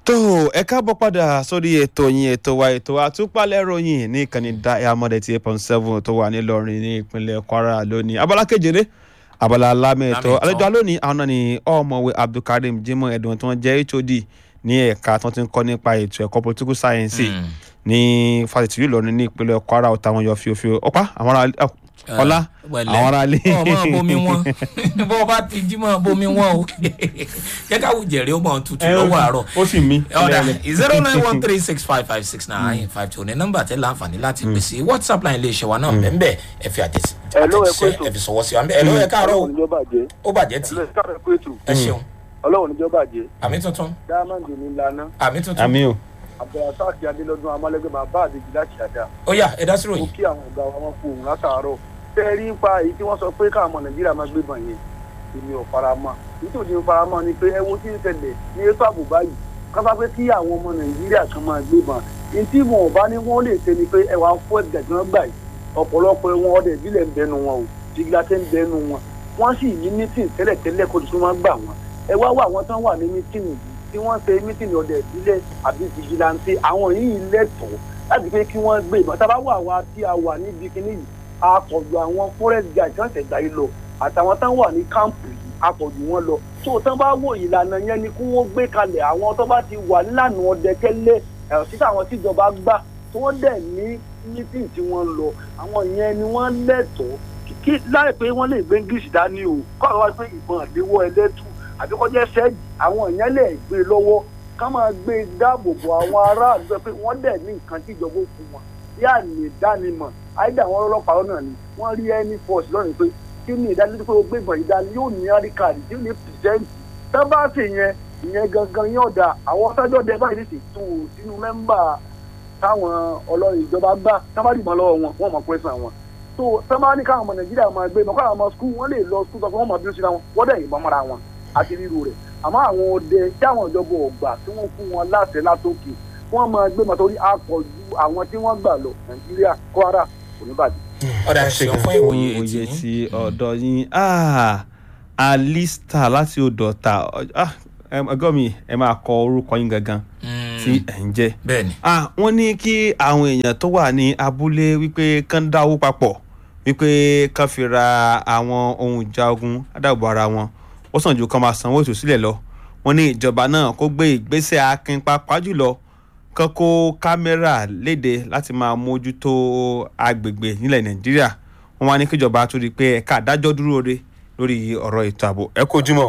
tó ẹ káàbọ̀ padà sórí ètò yín ètò wa ètò àtúpalẹ̀ ròyìn ní ìkànnì diamond eighty eight point seven tó wà nílọrin ní ìpínlẹ̀ kwara lónìí abala kejìlé abala alámẹ̀tọ́ àlejò alónìí àwọn náà ni ọ̀mọ̀wé abdulkareem jimoh ẹ̀dùn tí wọ́n jẹ́ hod ní ẹ̀ka tí wọ́n ti ń kọ́ nípa ètò ẹ̀kọ́ political science ní fásitì yìí lọ́rin ní ìpínlẹ̀ kwara ọ̀tá wọn yọ fíofío ọ̀pá àwọn ará ọlá àwọn ará ilé. ọmọ bomi wọn bó o bá ti jí mọ bomi wọn o jẹ ká wù jẹrẹ ó mọ tutù lọ́wọ́ àárọ̀ ó sì mí. ọ̀dà zero nine one three six five five six nine five two ní nọ́mbà tẹ́ láǹfààní láti pèsè whatsapp line iléeṣẹ́ wa náà bẹ́ẹ̀ ẹ fi àtẹ̀sẹ̀ ẹ fi sọ̀wọ́ sí wa ẹ ló ẹ káàárọ̀ o níjọba jẹ ó bàjẹ́ tì ẹ káàárọ̀ pé ètò ẹ ṣeun ọlọ́run níjọba jẹ àmì tuntun diamond ní lana àmì tuntun àmì o. abdulrasaq adélọ́dún amálẹ́gbẹ́ bàbá àdèjì láti àdá ó yá ẹ dá sí mo ròyìn kí àwọn ọ̀gá wa wọn kú òun látàárọ̀ tẹ́ rí pa èyí tí wọ́n sọ pé káwọn ọmọ nàìjíríà máa gbébọn yẹn èmi ò fara mọ́ nítorí mo fara mọ́ ni pé ẹ wo tí ń ṣẹlẹ̀ ní ètò ààbò báyìí kápá pé kí àwọn ọmọ nàìjíríà kan máa gbébọn ní tí wọn ò bá ní wọn lè ṣe ni pé ẹ wàá fún ẹgbẹ́ tí wọ́n gbà yìí ọ̀pọ̀lọpọ̀ wọn ọdẹ ìbílẹ̀ ń bẹnu wọn o jìgìlátẹ́ ń bẹnu wọn wọ́n sì ní mítìn tẹ́lẹ̀tẹ́lẹ̀ kó tuntun wọn gbà wọn ẹ wá wá àwọn tán wà ní mítìn yìí tí wọ́n ṣe mítìn ọdẹ ìbílẹ̀ àbí jìgìlátẹ́ àwọn yìí lẹ́tọ̀ọ́ láti pé kí wọ́n gbé ìbọn tábà wà wá tí a wà níbi kíní yìí àpọ̀jù àwọn forest guard kan ṣẹ̀dá yìí lọ àtàwọn tán wà ní kámpù yìí àpọ̀jù wọn lọ tó tán bá wò ìlànà yẹn ni kí wọ́n gbé kalẹ̀ àwọn tó bá ti wà nílànà ọdẹ tẹ́lẹ̀ ẹ̀rọ síta àwọn tíjọba gbà tí wọ́n dẹ̀ ní meeting tí wọ́n lọ àwọn yẹn ni wọ́n lẹ́tọ̀ọ́ kí láì pé wọ́n lè gbé english dání o kọ́ àwọn wá pé ìbọn àléwọ́ ẹlẹ́tù àbí kọjá ṣẹ́ẹ̀jì àwọn èèyàn lè gbé lọ́wọ́ ká máa gbé dáàbò bo àwọn aráàlú pé wọ́n dẹ̀ ní nǹkan tí ìjọba ó fún wọn bí àmì ìdánimọ̀ àìdá àwọn ọlọ́pàá náà ni wọ́n rí any force lọ́rùn pé kí ni ìdánilójú pé o gbé ìbọn ìdání yóò ní àríkàdì tí ó ní pìrìsẹ́ǹtì tábàtì yẹn ìyẹn gangan yóò da àwọn sọ́jọ́ dẹ báyìí ní sètò sínú mẹ́mbà táwọn ọlọ́run ìjọba gbà tábàdì mọ́ lọ́wọ́ wọn wọ́n mọ̀ pẹ́sàn wọn tó tábàdì káwọn ọmọ nàìjíríà máa gbé mọ́ káwọn ọmọ skul wọ́n lè lọ skul tó wọ́n mọ̀ bí ó síra wọn wọ́n dẹ̀ yìnbọn mọ́ra wọn àti ríru rẹ̀ àmọ́ àwọn ọdẹ tí àwọn ìjọba ọ̀gbà tí wọ́n fún wọn láṣẹ látòkè wọ́n máa gbé mọ́ torí àpọ̀jù àwọn tí wọ́n gbà lọ nàìjíríà kwara kò ní bàjẹ́. ọ̀dà ṣeun fún ìwòye ètì òye yín ti ọ̀dọ̀ yín ah, alista láti odò ọ̀tà ah, ẹgbẹ́ mi ẹ máa kọ orúkọ yín gangan tí ẹ̀ ń jẹ́. bẹ́ẹ̀ ni Ah, wọ́n ní kí àwọn èèyàn tó wà ní abúlé wípé kán dáwó papọ̀ wípé kán fi ra àwọn ohun ìjà ogun adáàbò ara wọn ó sàn ju kán máa sanwó ìtúsílẹ̀ lọ wọ́n ní ìjọba náà kó gbé ìgbésẹ̀ akin pàápàá jùlọ kán kó kámẹ́rà léde láti máa mójútó agbègbè nílẹ̀ nàìjíríà wọ́n wá ní kíjọba tó rí i pé ẹ̀ka àdájọ́ dúró re lórí ọ̀rọ̀ ètò ààbò ẹ kó ojúmọ́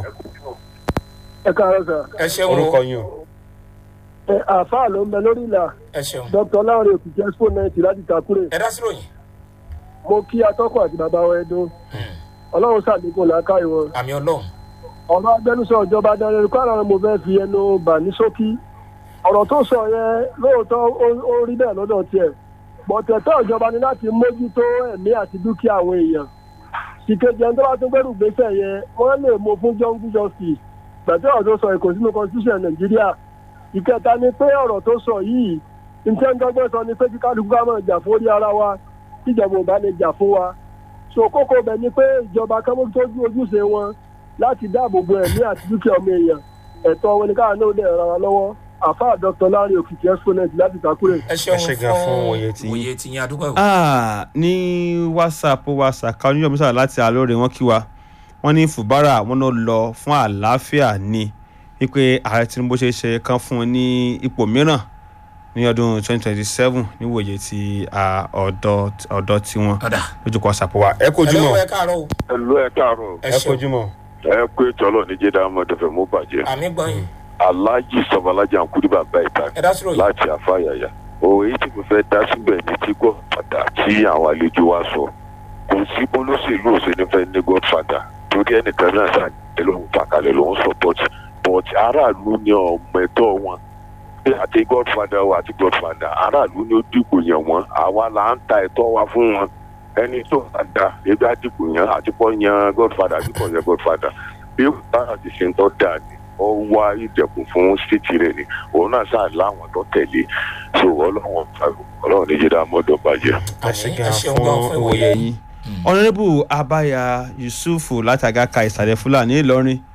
ẹ káàárọ̀ sà ẹ ṣeun orúkọ o yín o. ẹ àáfàá ló ń bẹ lórí ìlà ẹ ṣeun dr láwọn èkìtì expo ninety láti takure ẹ dá sí ròyìn mo kí atọ́kọ̀ àti bàbá wa ẹdun ọlọ́run ṣàlékún làákàyè wọn àmì ọlọ́run ọ̀rọ̀ agbẹnusọ ìjọba adarí kwara ni mo fẹ́ fi ẹnu bà ní ṣókí ọ̀rọ̀ tó sọ yẹn lóòótọ́ ó- ó rí bẹ́ẹ̀ lọ́dọ̀ tiẹ̀ bọ̀tẹ̀tọ̀ ìjọba ni láti mójútó ẹ̀mí àti dúkìá àwọn èèyàn ìkejì ẹni tó bá tún gbẹ́rù gbèsè yẹn wọ́n lè mú fún jungle justice gbẹ̀tẹ́ ọ̀rọ̀ tó sọ èkó sínú constitution nàìjíríà ìkẹta ni pé ọ̀rọ̀ tó sọ yìí nǹkan ń dọ́gbẹ́ sọ ni pé kí kálukú ká máa jà fún orí ara wa tíjọba ò bá lè jà fún wa so kókó bẹ̀ ni pé ìjọba kan mú tójú ojúṣe wọn láti dáàbò bo ẹ̀mí àti dúkìá ọmọ èèyàn ẹ̀tọ́ wọn ni káwọn náà lè ràn wá lọ́wọ́ àfáà dr larry òkìkí exponent láti takure. ẹ ṣeun Ẹ ṣé gan fún òye tí yín. òye tí yín adúgbò ìwò Ah, ní whatsapp whatsapp kan oníyọ̀mí sára láti àlóore wọn kí wa wọ́n ní fùbárà wọn ló lọ fún àlàáfíà ni wípé ààrẹ tinubu ṣe é ṣe kan fún un ní ipò mìíràn ní ọdún 2027 níwòye ti ah, ọ̀dọ̀ ọ̀dọ̀ tiwọn ọ̀dà lójúkọ whatsapp wa. ẹ kojú ẹ mọ́ lọ́wọ́ ẹ káàárọ̀ o ẹlò ẹ káàárọ̀ ẹ ẹ ṣeun kojú mọ́. ẹ pé tọlọ ní jẹdá ọmọdéfẹ mú bàjẹ́ àmì gbọ́yìn aláàjì sọmọlájà ń kúrú bàbá ìta ẹ dá sí ròyìn láti àfàyàyà òwe tí mo fẹ́ dá síbẹ̀ ní tí godfather tí àwọn àlejò wa sọ kò sí olóṣèlú òṣèlú fẹ́ ní godfather torí ẹnìkan náà ṣàjẹ́ lòun fàkalẹ̀ lòun support but aráàlú ní ọmọ ẹ̀tọ́ wọn pé àti godfather wa àti godfather aráàlú ní ó dìbò yàn wọ́n àwa là ń ta ẹ̀tọ́ wa fún wọn ẹni tó bá da ebi àdìbò yàn àti pọ́ yan godfather àti pọ́ yan godfather bí bára ti ṣe ń tọ́ da ni ó wá ìdẹ̀kùn fún stéètì rẹ̀ ni òun náà sáà láwọn tó tẹ̀lé so ọlọ́run ọlọ́run ní jẹ́dá mọ́dọ̀ bàjẹ́. ẹ ṣe àmì ẹ gan ṣeun gan fún fún ìwòye ìwòye yín. ọ̀nàdébù abaya yusufu láti àgàkà ìsàlẹ̀ fúlàní ìlọrin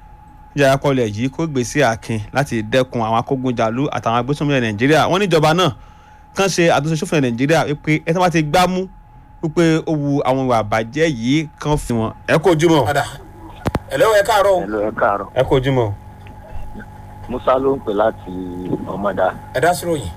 ìjọba kọlẹ̀ yìí kó gbèsè àkin láti dẹ́kun àwọn akógunjàlú àtàwọn agbésùnmọ̀lẹ̀ nàìjíríà wọ́n níjọba náà kàn ṣe àtúnṣe sófin nàìjíríà wípé ẹ tí wọ́n ti gbá mú wípé ó wu àwọn ìwà àbàjẹ́ yìí kan fi wọn. ẹ kó ojúmọ́. padà ẹ̀lẹ́ ẹ káàárọ̀ o. ẹ̀lọ́ ẹ káàárọ̀ ẹ kó ojúmọ́. musa ló ń pè láti ọmọdà ẹ dá sí ròyìn.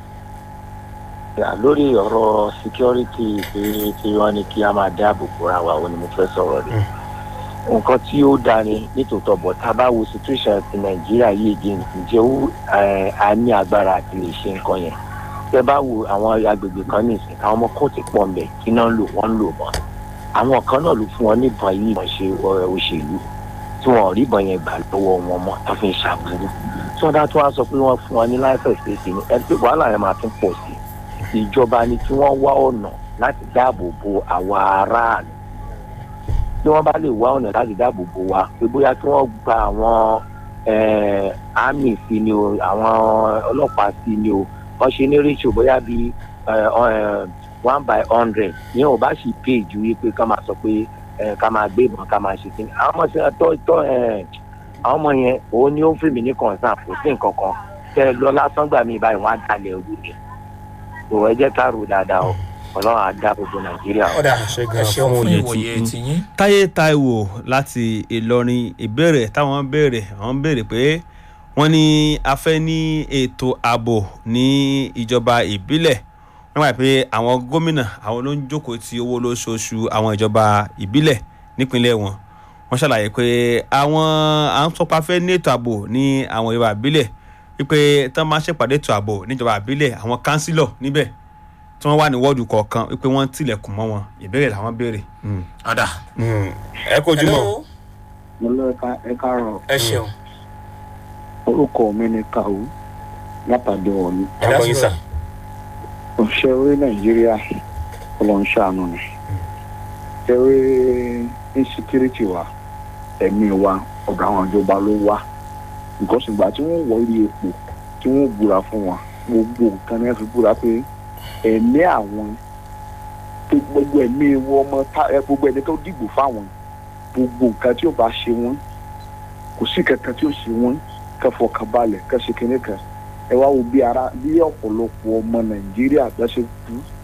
yà lórí ọ̀rọ̀ security pé tí wọ́n ní kí a máa dáàbò bóra wa ó ní mo fẹ́ sọ̀rọ̀ rẹ̀ nǹkan tí ó dáa ni nítòótọ́ bọ̀ tá a bá wo situation ti nàìjíríà yìí di ǹjẹ́ ó ẹ̀, a ní agbára àti lè ṣe nǹkan yẹn tẹ bá wo àwọn agbègbè kan nìsín àwọn ọmọ kóòtù pọ̀ mbẹ̀ kí náà ń lò wọ́n ń lò mọ́ àwọn kan náà ló fún wọn níbọn yìí wọ́n ṣe ọ̀, òṣèlú tí wọn ò rí ìbọn yẹn gbà lọ́wọ́ wọn mọ́ tó fi ń ṣàbùrú tí wọ́n dá tó wá sọ pé wọ́n fún wọn ní láìpẹ́ ṣèṣe ni ẹni pé wàhálà yẹn máa tún pọ̀ sí i ìjọba ni kí wọ́n wá ọ̀nà láti dáàbò bo àwa aráàlú tí wọ́n bá lè wá ọ̀nà láti dáàbò bo wa pé bóyá kí wọ́n gba àwọn eh, army sí ni o àwọn ọlọ́pàá sí ni o wọ́n ṣe ní ratio bóyá bíi eh, eh, one by hundred ní ò bá sì pay ju wípé ká máa sọ pé eh, ká máa gbé ìbọn ká máa ṣe kí ni àwọn ọmọ ṣe tọ́ tọ́ eh, àwọn ọmọ yẹn òun ni ó ń fèmí ní concern kò sí nǹkan kan tẹ lọ lásán gbà mí báyìí wọn á dalẹ̀ ojú mi òwò ẹ jẹ́ ká rò dáadáa o ọlọ́run á dá gbogbo nàìjíríà o. ọ̀dà ṣe ẹ gan ṣeun fún fún òye ìwòye tí- tiyín. táyé taiwo láti ìlọrin ìbéèrè táwọn ń béèrè àwọn ń béèrè pé wọ́n ní a fẹ́ ní ètò ààbò ní ìjọba ìbílẹ̀ wọ́n gbà pé àwọn gómìnà àwọn ló ń jókòó ti owó lóṣooṣù àwọn ìjọba ìbílẹ̀ nípínlẹ̀ wọn wọ́n ṣàlàyé pé àwọn à ń sọpá fẹ́ ní ètò ààbò ní àwọn ìjọba ìbílẹ̀ wípé tán máa ń ṣèpàdé ètò ààbò níjọba ìbílẹ̀ àwọn kánsílọ̀ níbẹ̀ tí wọ́n wà ní wọ́ọ̀dù kọ̀ọ̀kan wípé wọ́n tilẹ̀kùn mọ́ wọn ìbéèrè làwọn béèrè. ọ̀dà ẹ kojú mọ́. Hello? mo lọ ẹ káàárọ̀ ẹ ṣeun orúkọ mi ni kàwú látàdé wọ̀nyí. ẹ dá sí Àgbọ̀yìn sà. ròyìn. òṣìṣẹ́ orí nàìjíríà ọlọ́run ṣàánú ni ṣẹ́rí insecurity wa ẹ̀mí wa ọ̀dọ̀ àwọn ìjọba ló wá nǹkan ṣùgbọ́n tí wọ́n wọ ilé epo tí wọ́n búra fún wa gbogbo nǹkan ní wọ́n fi búra pé ẹ̀mí àwọn pé gbogbo ẹ̀mí wọn ọmọ tá ẹ gbogbo ẹni tó dìbò fáwọn gbogbo nǹkan tí ó bá ṣe wọn kò sí kankan tí ó ṣe wọn kẹfọkàn balẹ̀ kẹsìkìnní kan ẹ wá wo bí ara bí ọ̀pọ̀lọpọ̀ ọmọ nàìjíríà bá ṣe kú